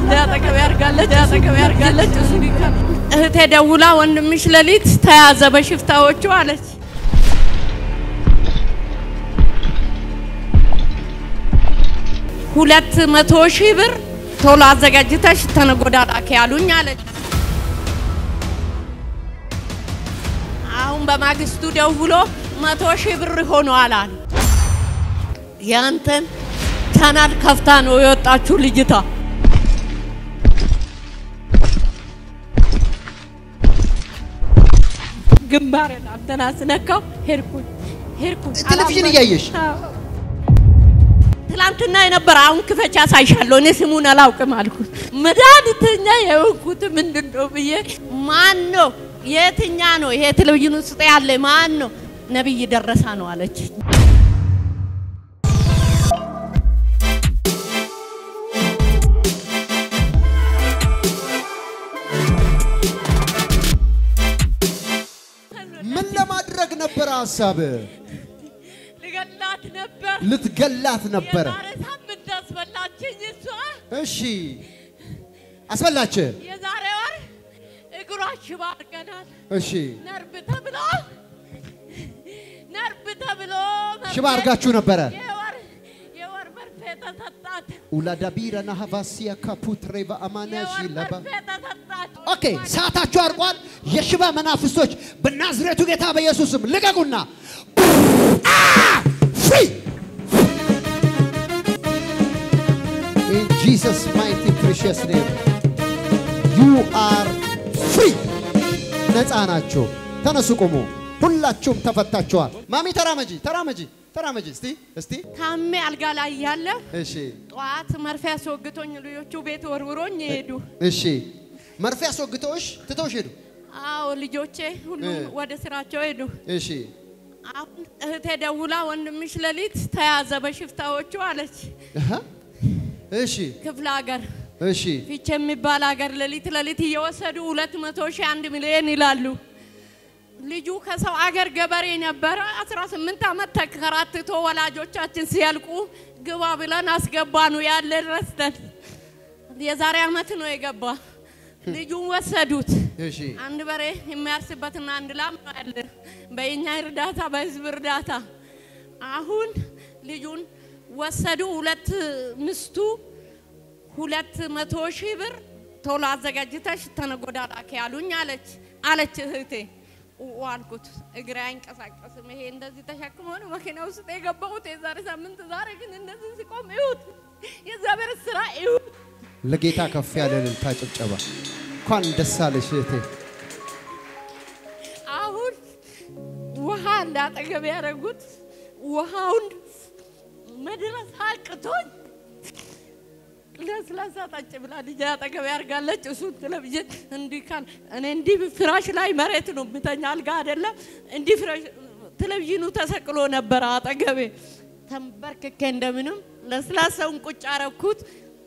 አጠገቤ ያርጋለች አጠገቤ ያርጋለች። እሱ ሊካ- እህቴ ደውላ ወንድምሽ ሌሊት ተያዘ በሽፍታዎቹ አለች። ሁለት መቶ ሺህ ብር ቶሎ አዘጋጅተሽ ተነጎዳ ላኪ ያሉኝ አለች። አሁን በማግስቱ ደውሎ መቶ ሺህ ብር ሆኗል አለ። ያንተን ቻናል ከፍታ ነው የወጣችሁ ልጅቷ። ግንባሬን አንተን አስነካው። ሄድኩኝ ሄድኩኝ ቴሌቪዥን እያየሽ አዎ። ትላንትና የነበረ አሁን ክፈቻ ሳይሻለሁ እኔ ስሙን አላውቅም አልኩት። መድኃኒተኛ የሆንኩት ምንድን ነው ብዬ ማን ነው የትኛ ነው ይሄ ቴሌቪዥን ውስጥ ያለ ማን ነው? ነቢይ ደረሳ ነው አለች። ምን ለማድረግ ነበረ ሀሳብ? ልገላት ነበር። ልትገላት ነበረ። የዛሬ ሳምንት አስበላችኝ እሷ። እሺ አስበላች። የዛሬ ወር እግሯ ሽባ አድርገናል። እሺ ነርቭ ተብሎ ነርቭ ተብሎ መርፌ- ሽባ አድርጋችሁ ነበረ። የወር የወር መርፌ ተሰጣት። ኡላዳ ቢረና ሀቫሲያ ካፑትሬ በአማናሽ የወር ለባ መርፌ ተሰጣት። ኦኬ፣ ሰዓታችሁ አርቋል። የሽባ መናፍስቶች በናዝሬቱ ጌታ በኢየሱስም ልቀቁና ፍሪ ኢን ጂሰስ ማይቲ ፕሪሺየስ ኔም ዩ አር ፍሪ። ነፃ ናቸው። ተነሱ፣ ቁሙ። ሁላችሁም ተፈታችኋል። ማሚ ተራመጂ፣ ተራመጂ፣ ተራመጂ። እስቲ እስቲ ታሜ አልጋ ላይ እያለ እሺ፣ ጠዋት መርፌ አስወግቶኝ ልጆቹ ቤት ወርውሮኝ ሄዱ። እሺ። መርፌ አስወግተውሽ ትተውሽ ሄዱ። አዎ ልጆቼ ሁሉም እ። ወደ ስራቸው ሄዱ። እሺ አሁን እህቴ ደውላ ወንድምሽ ሌሊት ተያዘ በሽፍታዎቹ አለች። አሃ፣ እሺ ክፍለ ሀገር እሺ ፊቼ የሚባል ሀገር ሌሊት ሌሊት እየወሰዱ ሁለት መቶ ሺህ አንድ ሚሊዮን ይላሉ። ልጁ ከሰው አገር ገበሬ ነበረ። 18 ዓመት ተከራትቶ ወላጆቻችን ሲያልቁ ግባ ብለን አስገባኑ ያለን ረስተን የዛሬ ዓመት ነው የገባ። ልጁን ወሰዱት። እሺ አንድ በሬ የሚያርስበትና አንድ ላም ነው ያለ በእኛ እርዳታ በህዝብ እርዳታ። አሁን ልጁን ወሰዱ። ሁለት ምስቱ ሁለት መቶ ሺህ ብር ቶሎ አዘጋጅተሽ ተነጎዳ ላኪ ያሉኝ አለች አለች እህቴ። ኡ አልኩት። እግሬ አይንቀሳቀስም። ይሄ እንደዚህ ተሸክሞ ነው መኪና ውስጥ የገባሁት የዛሬ ሳምንት። ዛሬ ግን እንደዚህ ሲቆም ይሁት የእግዚአብሔር ስራ ይሁት ለጌታ ከፍ ያለ እልልታ ጭብጨባ። እንኳን ደስ አለሽ እህቴ። አሁን ውሃ እንዳጠገብ ያደረጉት ውሃውን መድረስ አቅቶኝ ለስላሳ ጠጭ ብላ ልጅ አጠገብ ያርጋለች። እሱ ቴሌቪዥን እንዲህ ካል እኔ እንዲህ ፍራሽ ላይ መሬት ነው የምተኛ አልጋ አይደለም። እንዲህ ፍራሽ ቴሌቪዥኑ ተሰቅሎ ነበረ አጠገቤ። ተንበርክኬ እንደምንም ለስላሳውን ቁጭ አረኩት።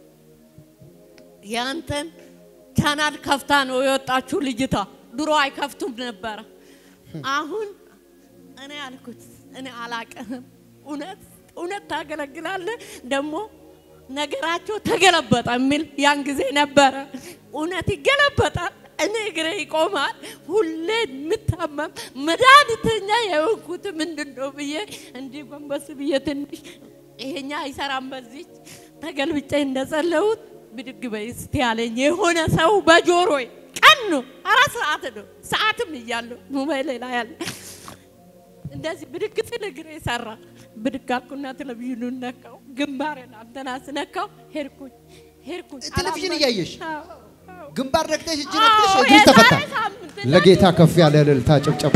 ያንተን ቻናል ከፍታ ነው የወጣችሁ ልጅቷ። ድሮ አይከፍቱም ነበረ። አሁን እኔ አልኩት እኔ አላቅህም። እውነት እውነት ታገለግላለህ ደግሞ ነገራቸው ተገለበጠ የሚል ያን ጊዜ ነበረ። እውነት ይገለበጣል። እኔ እግሬ ይቆማል። ሁሌ የምታመም መድኃኒተኛ የሆንኩት ምንድን ነው ብዬ እንዲህ ጎንበስ ብዬ ትንሽ ይሄኛ አይሰራም። በዚህ ተገልብጬ እንደጸለሁት ብድግ በይ እስቲ ያለኝ የሆነ ሰው በጆሮዬ ቀን ነው አራት ሰዓት ነው ሰዓትም እያለሁ ሞባይል ላይ ያለ እንደዚህ ብድግ ስል እግሬ ሰራ። ብድግ አልኩና ቴሌቪዥኑን ነካው። ግንባሬን አንተን አስነካው። ሄድኩኝ ሄድኩኝ ቴሌቪዥን አላመንኩም። እያየሽ? አዎ፣ አዎ። ግንባር ረግጠሽ እጅ አዎ፣ ረግጠሽ እግርሽ የዛሬ ተፈታ። ሳምንት ለጌታ ከፍ ያለ እልልታ ጭብጨባ።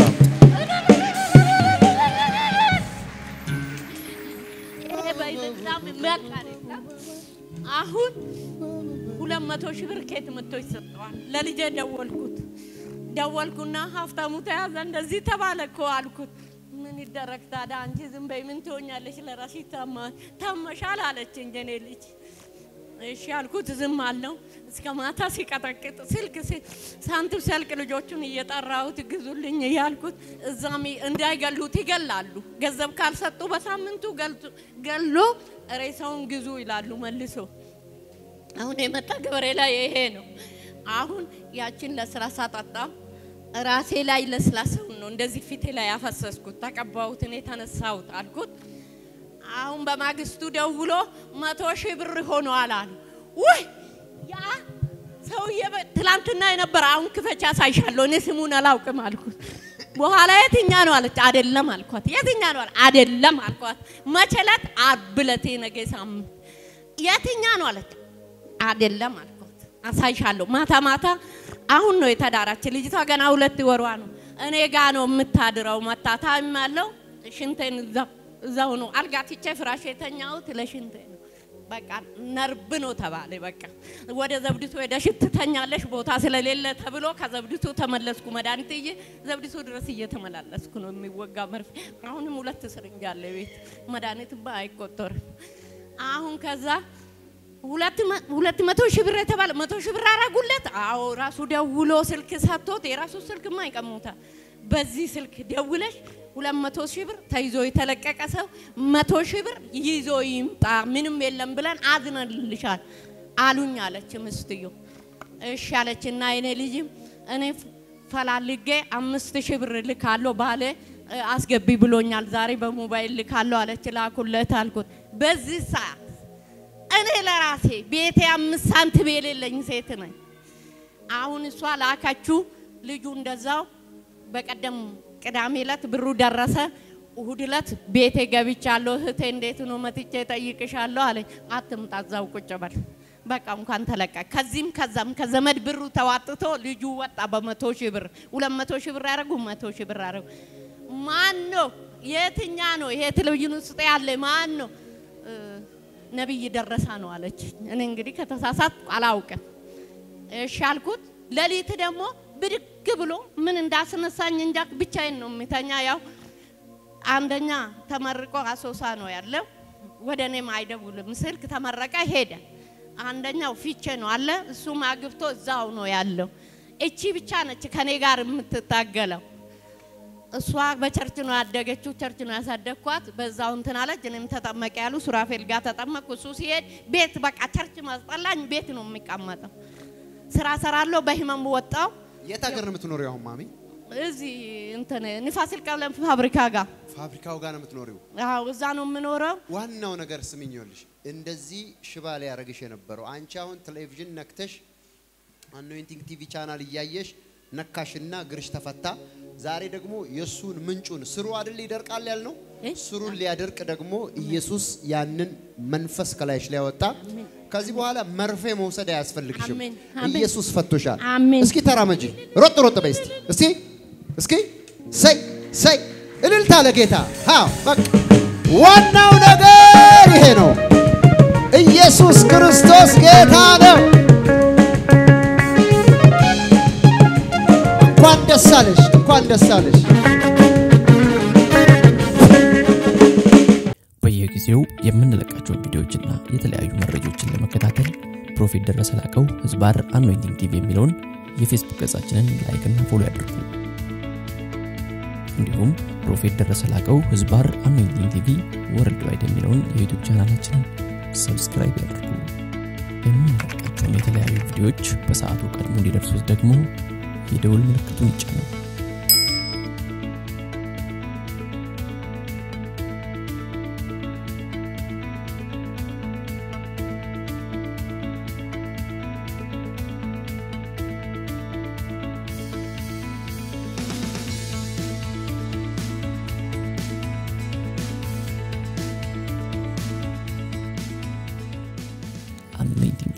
ይሄ በጣም የሚያልቅ አይደለም። አሁን ሁለት መቶ ሺህ ብር ኬት መጥቶ ይሰጠዋል። ለልጄ ደወልኩት ደወልኩና ሀብታሙ ተያዘ እንደዚህ ተባለ እኮ አልኩት። ምን ይደረግ ታዲያ አንቺ ዝም በይ ምን ትሆኛለሽ? ለራስሽ ታማ- ታመሻል አለችኝ የኔ ልጅ። እሺ አልኩት። ዝም አለው እስከ ማታ ሲቀጠቅጥ ስልክ ሲ- ሳንቲም ሲያልቅ ልጆቹን እየጠራሁት ግዙልኝ እያልኩት እዛም እንዳይገሉት ይገላሉ። ገንዘብ ካልሰጡ በሳምንቱ ገልቱ- ገሎ ሬሳውን ግዙ ይላሉ መልሶ አሁን የመጣ ገበሬ ላይ ይሄ ነው። አሁን ያችን ለስላሳ ጠጣ ራሴ ላይ ለስላሳውን ነው እንደዚህ ፊቴ ላይ ያፈሰስኩት ተቀባሁት፣ እኔ ተነሳሁት አልኩት። አሁን በማግስቱ ደውሎ መቶ ሺህ ብር ሆኗል አሉ። ውይ ያ ሰውዬ በ- ትላንትና የነበረ አሁን ክፈቻ ሳይሻለሁ እኔ ስሙን አላውቅም አልኩት። በኋላ የትኛ ነው አለች። አይደለም አልኳት። የትኛ ነው አለ። አይደለም አልኳት። መቼ ዕለት? ዓርብ ዕለት የነገ ሳምንት። የትኛ ነው አለች። አይደለም አልኳት። አሳይሻለሁ። ማታ ማታ አሁን ነው የተዳራች ልጅቷ ገና ሁለት ወሯ ነው። እኔ ጋ ነው የምታድረው። መታ ታምማለሁ። ሽንቴን እዛው እዛው ነው አልጋ ትቼ ፍራሽ የተኛሁት ለሽንቴ ነው። በቃ ነርብ ነው ተባለ። በቃ ወደ ዘብዲቱ ሄደሽ ትተኛለሽ ቦታ ስለሌለ ተብሎ ከዘብዲቱ ተመለስኩ። መድኃኒት እየ ዘብዲቱ ድረስ እየተመላለስኩ ነው የሚወጋ መርፌ። አሁንም ሁለት ስርንጅ አለ ቤት መድኃኒት ባ አይቆጠርም። አሁን ከዛ ሁለት መ- ሁለት መቶ ሺህ ብር የተባለ መቶ ሺህ ብር አረጉለት። አዎ ራሱ ደውሎ ስልክ ሰጥቶት የራሱ ስልክማ ይቀሙታል። በዚህ ስልክ ደውለሽ ሁለት መቶ ሺህ ብር ተይዞ የተለቀቀ ሰው መቶ ሺህ ብር ይዞ ይምጣ፣ ምንም የለም ብለን አዝነልሻል አሉኝ አለች ምስትዮ። እሺ አለች እና የኔ ልጅም እኔ ፈላልጌ አምስት ሺህ ብር ልካለሁ ባለ እ፣ አስገቢ ብሎኛል ዛሬ በሞባይል ልካለሁ አለች። ላኩለት አልኩት። በዚህ ሰዓት እኔ ለራሴ ቤቴ አምስት ሳንቲም የሌለኝ ሴት ነኝ። አሁን እሷ ላካችሁ ልጁ እንደዛው በቀደም ቅዳሜ ዕለት ብሩ ደረሰ። እሁድ ዕለት ቤቴ ገብቻለሁ። እህቴ እንዴት ነው መጥቼ ጠይቅሻለሁ አለኝ። አትምጣ እዛው ቁጭ በል በቃ እንኳን ተለቀቅ። ከዚህም ከዛም ከዘመድ ብሩ ተዋጥቶ ልጁ ወጣ በመቶ ሺህ ብር ሁለት መቶ ሺህ ብር ያደረጉ መቶ ሺህ ብር ያደረጉ ማን ነው? የትኛ ነው? ይሄ ቴሌቪዥን ውስጥ ያለ ማን ነው? እ፣ ነቢይ ደረሳ ነው አለች። እኔ እንግዲህ ከተሳሳት አላውቅም። እሺ አልኩት። ሌሊት ደግሞ ብድግ ብሎ ምን እንዳስነሳኝ እንጃ ብቻዬን ነው የሚተኛ። ያው አንደኛ ተመርቆ አሶሳ ነው ያለው፣ ወደ እኔም አይደውልም ስልክ ተመረቀ ሄደ። አንደኛው ፊቼ ነው አለ፣ እሱም አግብቶ እዛው ነው ያለው። እቺ ብቻ ነች ከኔ ጋር የምትታገለው። እሷ በቸርች ነው ያደገችው፣ ቸርች ነው ያሳደግኳት። በዛው እንትን አለች። እኔም ተጠመቀ ያሉ ሱራፌል ጋር ተጠመቅኩ። እሱ ሲሄድ ቤት በቃ ቸርች ማስጠላኝ፣ ቤት ነው የሚቀመጠው። ስራ ሰራለሁ። በህመም ወጣው። የት ሀገር ነው የምትኖሪው አሁን ማሚ? እዚህ እንትን ንፋሲል ቀለም ፋብሪካ ጋር ፋብሪካው ጋር ነው የምትኖሪው? አዎ፣ እዛ ነው የምኖረው። ዋናው ነገር ስሚኝ፣ ይኸውልሽ እንደዚህ ሽባ ላይ ያደረግሽ የነበረው አንቺ አሁን ቴሌቪዥን ነክተሽ አኖይንቲንግ ቲቪ ቻናል እያየሽ ነካሽና እግርሽ ተፈታ። ዛሬ ደግሞ የእሱን ምንጩን ስሩ አይደል ይደርቃል ያልነው እ? ስሩን ሊያደርቅ ደግሞ ኢየሱስ ያንን መንፈስ ከላይሽ ላይ ያወጣ። ከዚህ በኋላ መርፌ መውሰድ አያስፈልግሽም። አሜን፣ አሜን። ኢየሱስ ፈቶሻል። አሜን። እስኪ ተራመጂ፣ ሮጥ ሮጥ በይ እስቲ እስቲ እስኪ ሰይ ሰይ እልልታ ለጌታ አዎ በቃ ዋናው ነገር ይሄ ነው። ኢየሱስ ክርስቶስ ጌታ ነው። እንኳን ደስ አለሽ፣ እንኳን ደስ አለሽ። በየጊዜው የምንለቃቸውን ቪዲዮዎችና የተለያዩ መረጃዎችን ለመከታተል ፕሮፌት ደረሰ ላቀው ህዝባር አኖይንቲንግ ቲቪ የሚለውን የፌስቡክ ገጻችንን ላይክና ፎሎ ያድርጉ። እንዲሁም ፕሮፌት ደረሰ ላቀው ህዝባር አኖይንቲንግ ቲቪ ወርልድ ዋይድ የሚለውን የዩቱብ ቻናላችንን ሰብስክራይብ ያድርጉ። የምንለቃቸውን የተለያዩ ቪዲዮዎች በሰዓቱ ቀድሞ እንዲደርሱት ደግሞ የደውል ምልክቱን ይጫኑ። anointing